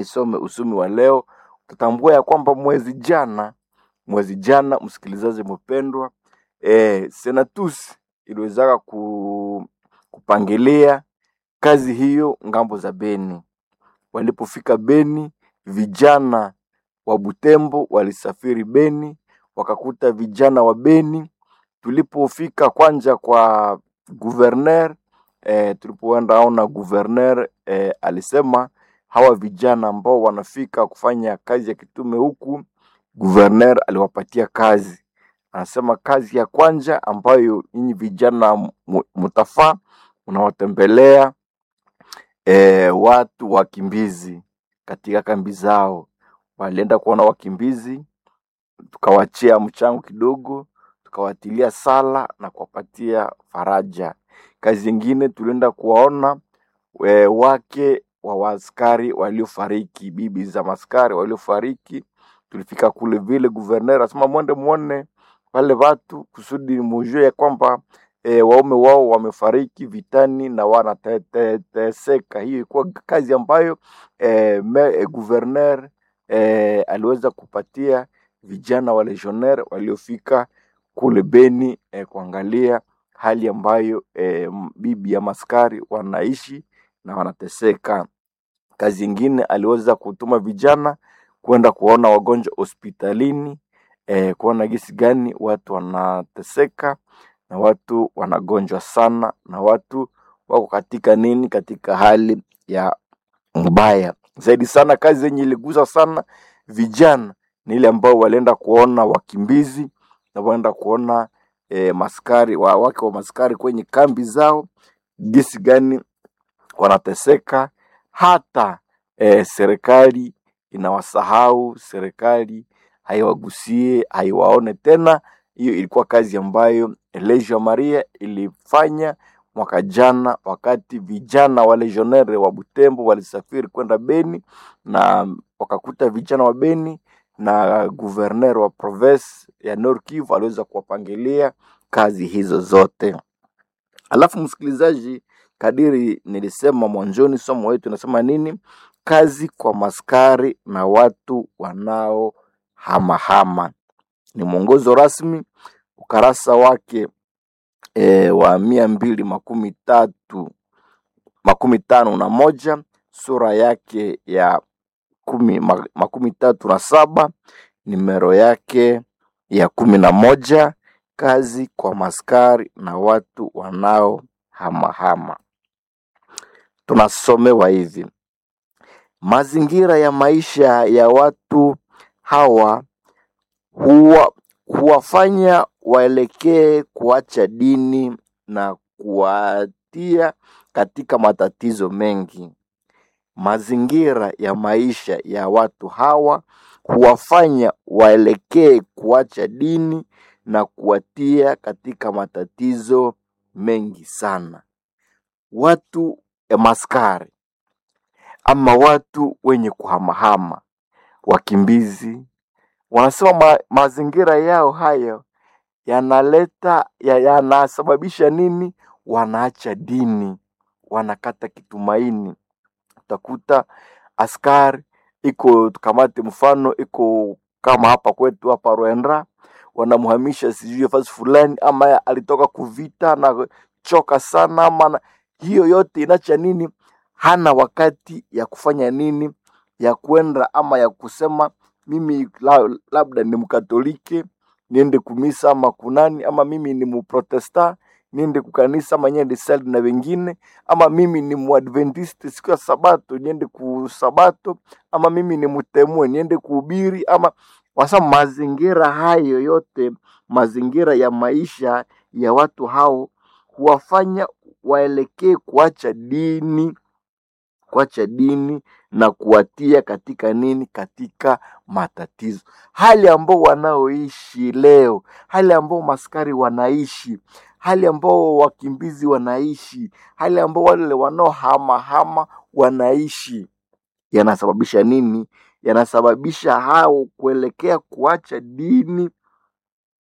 Isome usumi wa leo, tutambua ya kwamba mwezi jana, mwezi jana, msikilizaji mpendwa, eh, Senatus iliwezaka ku, kupangilia kazi hiyo ngambo za Beni. Walipofika Beni, vijana wa Butembo walisafiri Beni, wakakuta vijana wa Beni. Tulipofika kwanja kwa guverner eh, tulipoenda ona guverner eh, alisema hawa vijana ambao wanafika kufanya kazi ya kitume huku, guverner aliwapatia kazi. Anasema kazi ya kwanja ambayo nyinyi vijana mu- mutafaa unawatembelea e, watu wakimbizi katika kambi zao. Walienda kuona wakimbizi, tukawachia mchango kidogo, tukawatilia sala na kuwapatia faraja. Kazi ingine tulienda kuwaona e, wake wa waaskari waliofariki, bibi za maskari waliofariki. Tulifika kule vile, guverner asema mwende muone wale watu kusudi mujue ya kwamba e, waume wao wamefariki vitani na wanateseka. Hiyo ilikuwa kazi ambayo e, me, e, guverner e, aliweza kupatia vijana wa legionnaire waliofika kule Beni e, kuangalia hali ambayo e, bibi ya maskari wanaishi na wanateseka. Kazi ingine aliweza kutuma vijana kwenda kuona wagonjwa hospitalini eh, kuona gisi gani watu wanateseka na watu wanagonjwa sana na watu wako katika nini, katika hali ya mbaya zaidi sana. Kazi yenye iligusa sana vijana ni ile ambao walienda kuona wakimbizi na waenda kuona eh, maskari wa wake wa maskari kwenye kambi zao gisi gani wanateseka hata eh, serikali inawasahau, serikali haiwagusie, haiwaone tena. Hiyo ilikuwa kazi ambayo Legio Maria ilifanya mwaka jana, wakati vijana wa legionnaire wa Butembo walisafiri kwenda Beni na wakakuta vijana wa Beni na guverner wa province ya Nord Kivu aliweza kuwapangilia kazi hizo zote. Alafu msikilizaji, kadiri nilisema mwanzoni, somo wetu inasema nini? Kazi kwa maskari na watu wanaohamahama. Ni mwongozo rasmi, ukarasa wake e, wa mia mbili makumi tatu makumi tano na moja sura yake ya kumi, ma- makumi tatu na saba nimero yake ya kumi na moja kazi kwa maskari na watu wanaohamahama. Tunasomewa hivi: mazingira ya maisha ya watu hawa huwa, huwafanya waelekee kuacha dini na kuwatia katika matatizo mengi. Mazingira ya maisha ya watu hawa huwafanya waelekee kuacha dini na kuwatia katika matatizo mengi sana. Watu ya maskari ama watu wenye kuhamahama, wakimbizi, wanasema ma, mazingira yao hayo yanaleta ya, yanasababisha nini? Wanaacha dini, wanakata kitumaini. Utakuta askari iko tukamate mfano iko kama hapa kwetu hapa Rwanda, wanamhamisha sijui fasi fulani, ama alitoka kuvita na choka sana, ama na, hiyo yote inacha nini? Hana wakati ya kufanya nini, ya kwenda ama ya kusema mimi la, labda ni Mkatoliki niende kumisa ama kunani, ama mimi ni Mprotesta niende kukanisa ama niende sali na wengine, ama mimi ni Muadventist siku ya Sabato niende kusabato, ama mimi ni Mtemue niende kuhubiri, ama wasa mazingira hayo yote, mazingira ya maisha ya watu hao huwafanya waelekee kuacha dini kuacha dini na kuwatia katika nini? Katika matatizo, hali ambao wanaoishi leo, hali ambao maskari wanaishi, hali ambao wakimbizi wanaishi, hali ambao wale wanaohamahama wanaishi, yanasababisha nini? Yanasababisha hao kuelekea kuacha dini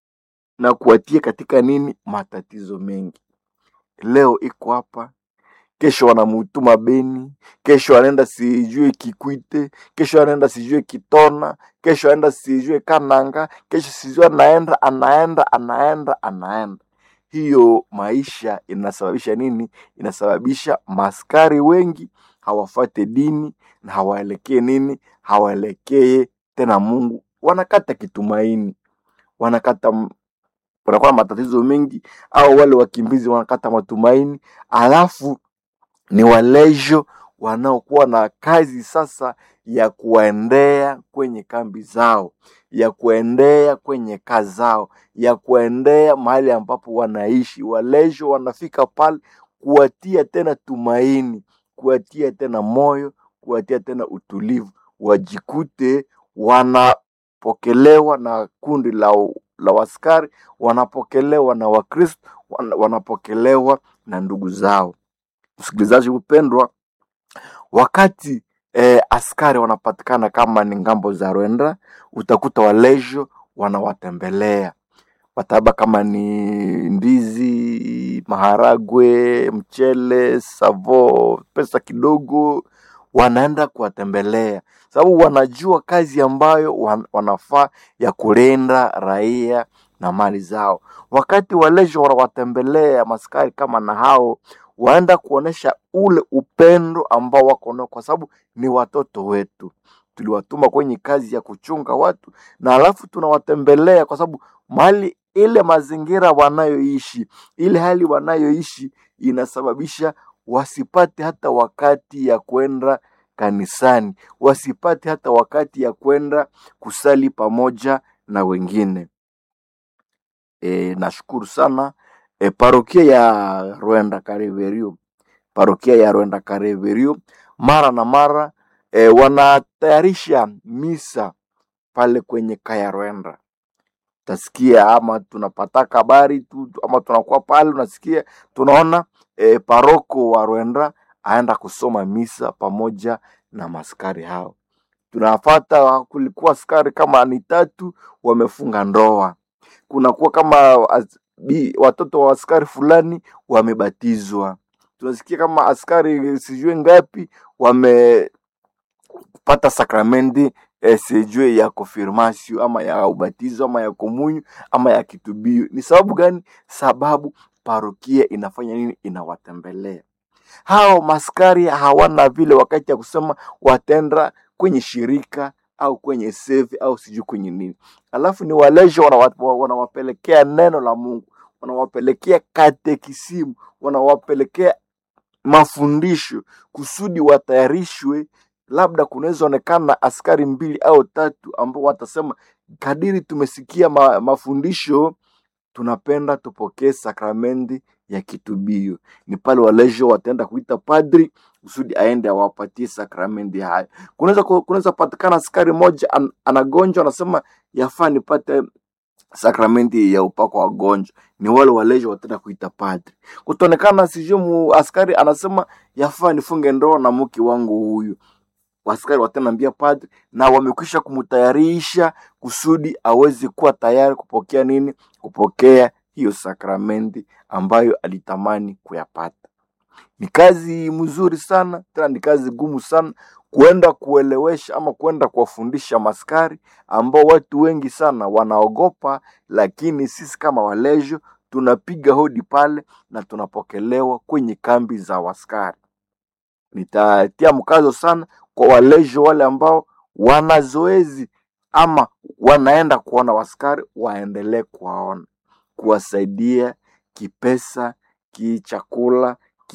na kuwatia katika nini? Matatizo mengi. Leo iko hapa kesho wanamutuma Beni, kesho anaenda sijue Kikwite, kesho anaenda sijue Kitona, kesho anaenda sijue Kananga, kesho sijue anaenda anaenda anaenda anaenda. Hiyo maisha inasababisha nini? Inasababisha maskari wengi hawafate dini na hawaelekee nini? Hawaelekee tena Mungu, wanakata kitumaini, wanakata wanakuwa na matatizo mengi, au wale wakimbizi wanakata matumaini, alafu ni walejo wanaokuwa na kazi sasa ya kuwaendea kwenye kambi zao, ya kuendea kwenye kazi zao, ya kuendea mahali ambapo wanaishi. Walejo wanafika pale kuwatia tena tumaini, kuwatia tena moyo, kuwatia tena utulivu, wajikute wanapokelewa na kundi la, la waskari, wanapokelewa na Wakristo, wana- wanapokelewa na ndugu zao. Msikilizaji mpendwa, wakati eh, askari wanapatikana kama ni ngambo za Rwanda, utakuta walejo wanawatembelea wataba kama ni ndizi, maharagwe, mchele, savo, pesa kidogo, wanaenda kuwatembelea sababu wanajua kazi ambayo wan, wanafaa ya kulinda raia na mali zao. Wakati walejo wanawatembelea maskari kama na hao, waenda kuonesha ule upendo ambao wako nao, kwa sababu ni watoto wetu, tuliwatuma kwenye kazi ya kuchunga watu, na alafu tunawatembelea kwa sababu mali ile mazingira wanayoishi, ile hali wanayoishi inasababisha wasipate hata wakati ya kwenda kanisani, wasipate hata wakati ya kwenda kusali pamoja na wengine. E, nashukuru sana e, parokia ya Rwenda Kareverio, parokia ya Rwenda Kareverio mara na mara e, wanatayarisha misa pale kwenye kaya Rwenda utasikia ama tunapataka habari tu ama tunakuwa pale unasikia tunaona e, paroko wa Rwenda aenda kusoma misa pamoja na maskari hao. Tunafata kulikuwa askari kama ni tatu wamefunga ndoa, kunakuwa kama as- bi- watoto wa askari fulani wamebatizwa, tunasikia kama askari sijue ngapi wame kupata sakramenti eh, sijue ya konfirmasio ama ya ubatizo ama ya komunyu ama ya kitubio. Ni sababu gani? Sababu parokia inafanya nini? Inawatembelea hao maskari. Hawana vile wakati ya kusema watenda kwenye shirika au kwenye sevi au sijui kwenye nini, alafu ni walejo wanawa- wanawapelekea neno la Mungu, wanawapelekea katekisimu, wanawapelekea mafundisho kusudi watayarishwe. Labda kunaweza onekana askari mbili au tatu ambao watasema kadiri tumesikia ma, mafundisho tunapenda tupokee sakramenti ya kitubio. Ni pale walejo wataenda kuita padri kusudi aende awapatie sakramenti hayo. Kunaweza ku- kunaweza patikana askari moja an, anagonjwa anasema yafaa nipate sakramenti ya upako wa wagonjwa, ni wale walejo wataenda kuita padri. Kutaonekana sijui mu askari anasema yafaa nifunge ndoa na mke wangu huyu, askari watanaambia padri, na wamekwisha kumtayarisha kusudi aweze kuwa tayari kupokea nini? Kupokea hiyo sakramenti ambayo alitamani kuyapata. Ni kazi mzuri sana, tena ni kazi gumu sana kuenda kuelewesha ama kuenda kuwafundisha maskari ambao watu wengi sana wanaogopa, lakini sisi kama walejo tunapiga hodi pale na tunapokelewa kwenye kambi za waskari. Nitatia mkazo sana kwa walejo wale ambao wana zoezi ama wanaenda kuona waskari, waendelee kuwaona, kuwasaidia kipesa, kichakula,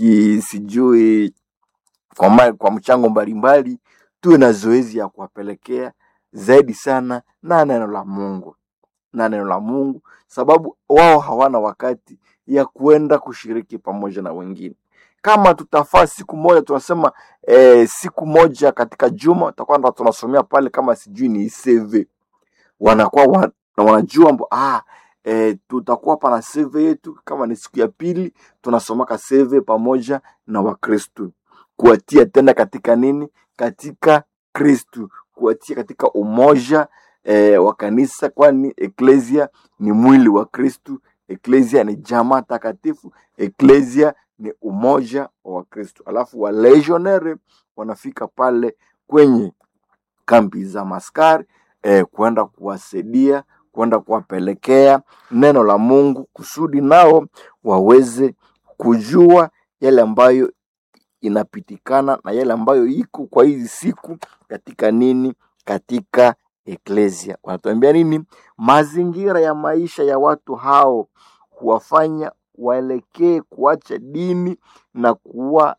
kisijui kwa, ma- kwa mchango mbalimbali. Tuwe na zoezi ya kuwapelekea zaidi sana na neno la Mungu na neno la Mungu, sababu wao hawana wakati ya kuenda kushiriki pamoja na wengine. Kama tutafaa siku moja, tunasema eh, siku moja katika juma tutakuwa ndo tunasomea pale, kama sijui ni CV wanakuwa wa, na wanajua mbo, ah, eh, tutakuwa pana CV yetu, kama ni siku ya pili tunasomaka CV pamoja na Wakristu, kuwatia tena katika nini, katika Kristu, kuwatia katika umoja eh, wa kanisa, kwani eklesia ni mwili wa Kristu. Eklesia ni jamaa takatifu. Eklesia ni umoja wa Wakristo. Alafu wa legionnaire wanafika pale kwenye kambi za maskari eh, kwenda kuwasaidia kwenda kuwapelekea neno la Mungu kusudi nao waweze kujua yale ambayo inapitikana na yale ambayo iko kwa hizi siku katika nini, katika eklesia. Wanatuambia nini? Mazingira ya maisha ya watu hao huwafanya waelekee kuacha dini na kuwa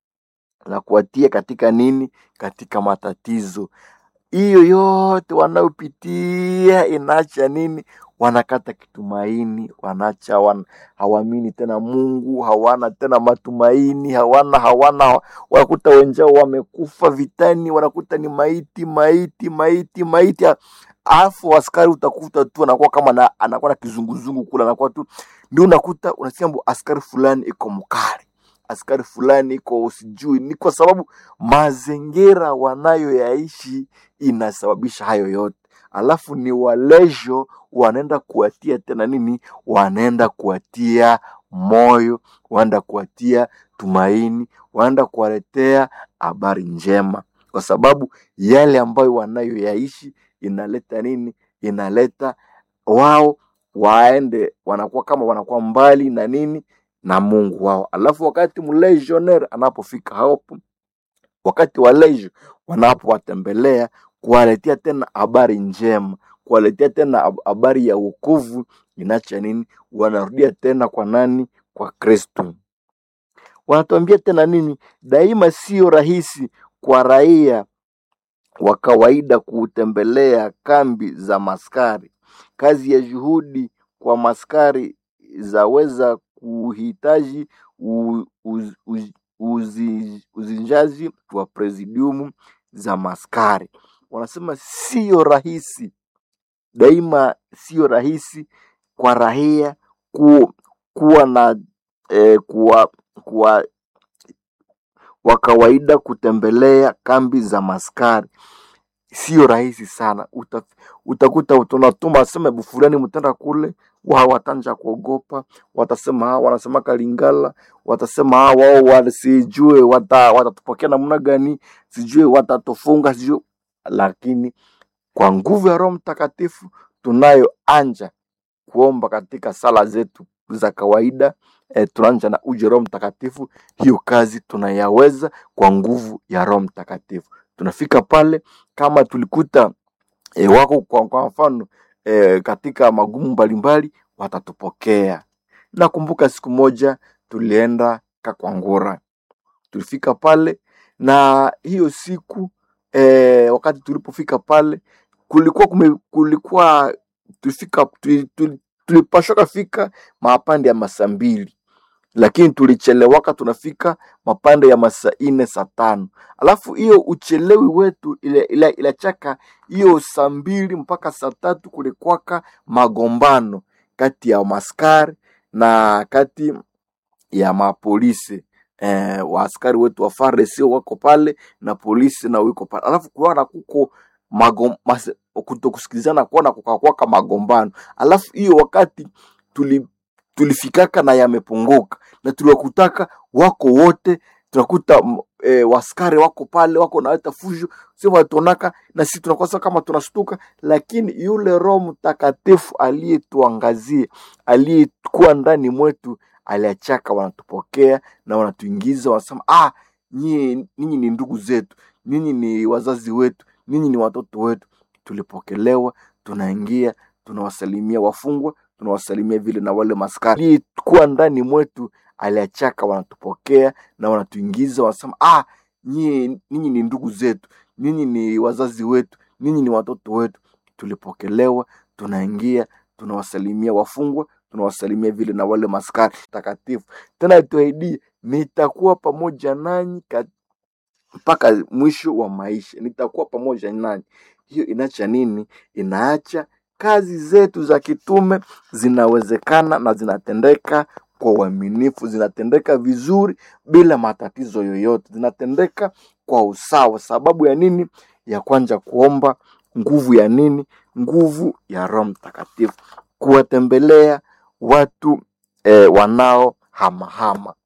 na kuwatia katika nini, katika matatizo hiyo yote wanayopitia inaacha nini? Wanakata kitumaini, wanaacha wan, hawaamini tena Mungu, hawana tena matumaini, hawana hawana, wanakuta wenzao wamekufa vitani, wanakuta ni maiti maiti maiti maiti. Alafu askari utakuta tu anakuwa kama na, anakuwa na kizunguzungu kula, anakuwa tu ndio unakuta unasikia mbu askari fulani iko mkali askari fulani iko sijui, ni kwa sababu mazingira wanayoyaishi inasababisha hayo yote. Alafu ni walejo wanaenda kuwatia tena nini, wanaenda kuwatia moyo, wanaenda kuwatia tumaini, wanaenda kuwaletea habari njema, kwa sababu yale ambayo wanayoyaishi inaleta nini, inaleta wao waende, wanakuwa kama wanakuwa mbali na nini na Mungu wao. Alafu wakati mlegionnaire anapofika hapo, wakati wa lejo wanapowatembelea kuwaletea tena habari njema, kuwaletea tena hab- habari ya wokovu, inacha nini? Wanarudia tena kwa nani? Kwa Kristo. Wanatuambia tena nini? Daima sio rahisi kwa raia wa kawaida kutembelea kambi za maskari. Kazi ya juhudi kwa maskari zaweza kuhitaji u- uz- uz- uzi- uzinjazi wa presidiumu za maskari. Wanasema sio rahisi, daima sio rahisi kwa raia ku, kuwa na eh, kuwa, kuwa wa kawaida kutembelea kambi za maskari sio rahisi sana. Uta, utakuta tunatuma aseme bufurani mtenda kule, wao watanja kuogopa, watasema hawa wanasema Kalingala, watasema hawa wao wasijue wata, watatupokea namna gani, sijue watatufunga, sijue. Lakini kwa nguvu ya Roho Mtakatifu tunayoanja kuomba katika sala zetu za kawaida e, tunaanja na uje Roho Mtakatifu. Hiyo kazi tunayaweza kwa nguvu ya Roho Mtakatifu. Tunafika pale kama tulikuta e, wako kwa, kwa mfano e, katika magumu mbalimbali, watatupokea. Nakumbuka siku moja tulienda Kakwangura, tulifika pale na hiyo siku e, wakati tulipofika pale kulikuwa kume, kulikuwa tulifika tuli- tuli- tulipashoka fika mapande ya masaa mbili lakini tulichelewaka tunafika mapande ya masaa ine saa tano alafu hiyo uchelewi wetu ile ile ilachaka hiyo saa mbili mpaka saa tatu kulikwaka magombano kati ya maskari na kati ya mapolisi eh, waaskari wetu wa FARDC wako pale na polisi na wiko pale, alafu kuona kuko magom, mas, kutokusikilizana kuona kukakwaka magombano, alafu hiyo wakati tuli tulifikaka na yamepunguka na tuliwakutaka wako wote tunakuta m- e, waskari wako pale wako naweta fujo si watuonaka na sisi tunakosa kama tunastuka lakini yule roho mtakatifu aliyetuangazia aliyekuwa ndani mwetu aliachaka wanatupokea na wanatuingiza wanasema ah nyinyi ninyi ni ndugu zetu ninyi ni wazazi wetu ninyi ni watoto wetu tulipokelewa tunaingia tunawasalimia wafungwa tunawasalimia vile na wale maskari aliyekuwa ndani mwetu aliachaka wanatupokea na wanatuingiza wanasema ah nyinyi ninyi ni ndugu zetu ninyi ni wazazi wetu ninyi ni watoto wetu tulipokelewa tunaingia tunawasalimia wafungwa tunawasalimia vile na wale maskari takatifu tena tuaidie nitakuwa pamoja nanyi kat- mpaka mwisho wa maisha nitakuwa pamoja nanyi hiyo inaacha nini inaacha kazi zetu za kitume zinawezekana na zinatendeka kwa uaminifu zinatendeka vizuri bila matatizo yoyote zinatendeka kwa usawa sababu ya nini ya kwanja kuomba nguvu ya nini nguvu ya roho mtakatifu kuwatembelea watu eh, wanao hamahama